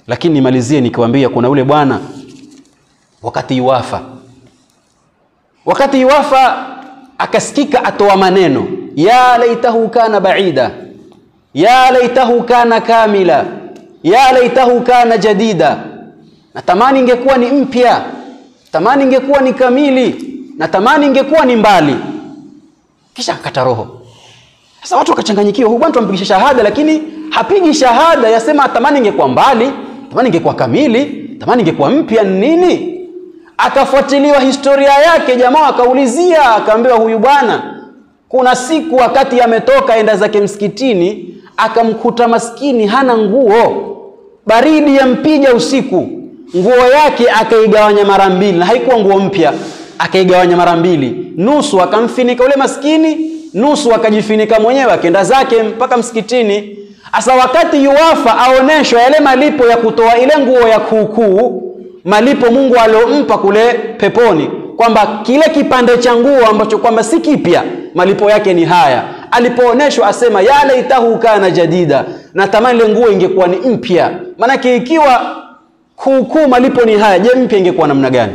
lakini nimalizie nikiwaambia kuna ule bwana wakati iwafa wakati iwafa akasikika atoa maneno ya laitahu kana baida ya laitahu kana kamila ya laitahu kana jadida natamani ingekuwa ni mpya tamani ingekuwa ni kamili natamani ingekuwa ni mbali kisha akakata roho sasa watu wakachanganyikiwa huyu bwana tumpigisha shahada lakini hapigi shahada yasema tamani ingekuwa mbali tamani ingekuwa kamili tamani ingekuwa mpya nini akafuatiliwa historia yake jamaa akaulizia akaambiwa huyu bwana kuna siku wakati ametoka enda zake msikitini akamkuta maskini hana nguo baridi yampiga usiku nguo yake akaigawanya mara mbili na haikuwa nguo mpya akaigawanya mara mbili nusu akamfinika ule maskini nusu akajifinika mwenyewe akaenda zake mpaka msikitini hasa wakati yuwafa aoneshwa yale malipo ya kutoa ile nguo ya kuukuu malipo mungu aliompa kule peponi kwamba kile kipande cha nguo ambacho kwamba si kipya malipo yake ni haya alipooneshwa asema ya laitahu kana jadida natamani ile nguo ingekuwa ni mpya maanake ikiwa kuukuu malipo ni haya je mpya ingekuwa namna gani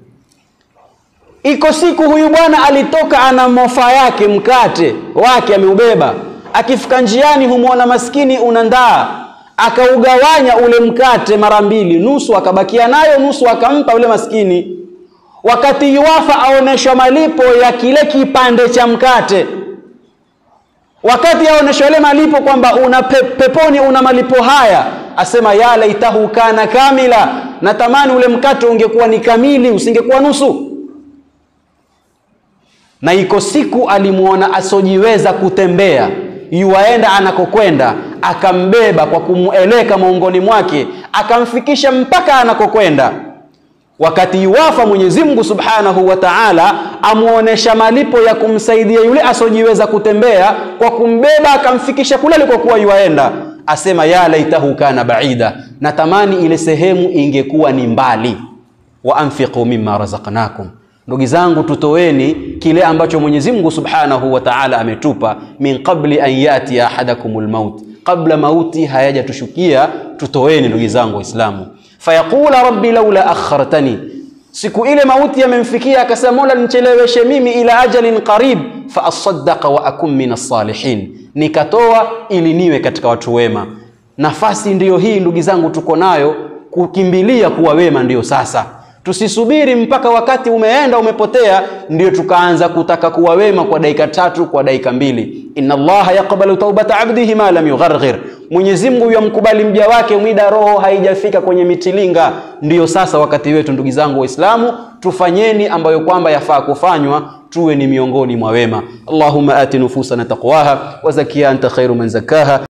iko siku huyu bwana alitoka ana mofa yake mkate wake ameubeba akifika njiani humwona maskini una ndaa akaugawanya ule mkate mara mbili nusu akabakia nayo nusu akampa ule maskini wakati yuwafa aoneshwa malipo ya kile kipande cha mkate wakati aoneshwa ile malipo kwamba una pe, peponi una malipo haya asema ya laitahu kana kamila natamani ule mkate ungekuwa ni kamili usingekuwa nusu na iko siku alimwona asojiweza kutembea yuwaenda anakokwenda akambeba kwa kumueleka maungoni mwake akamfikisha mpaka anakokwenda wakati yuwafa mwenyezi mungu subhanahu wa taala amwonyesha malipo ya kumsaidia yule asojiweza kutembea kwa kumbeba akamfikisha kule alikokuwa yuwaenda asema ya laitahu kana baida natamani ile sehemu ingekuwa ni mbali wa anfiqu mima razaqnakum ndugu zangu tutoweni kile ambacho mwenyezi mungu subhanahu wa taala ametupa min qabli an yatia ahadakum lmaut qabla mauti hayajatushukia tutoweni ndugu zangu waislamu fayaqula rabbi laula akhartani siku ile mauti yamemfikia akasema mola nicheleweshe mimi ila ajalin qarib faasaddaqa wa akun min assalihin nikatoa ili niwe katika watu wema nafasi ndiyo hii ndugu zangu tuko nayo kukimbilia kuwa wema ndiyo sasa tusisubiri mpaka wakati umeenda umepotea ndio tukaanza kutaka kuwa wema kwa dakika tatu kwa dakika mbili inna allaha yaqbalu taubata abdihi ma lam yugharghir mwenyezi mungu yamkubali mja wake mwida roho haijafika kwenye mitilinga ndiyo sasa wakati wetu ndugu zangu waislamu tufanyeni ambayo kwamba yafaa kufanywa tuwe ni miongoni mwa wema allahumma ati nufusana taqwaha wa zakiha anta khairu man zakaha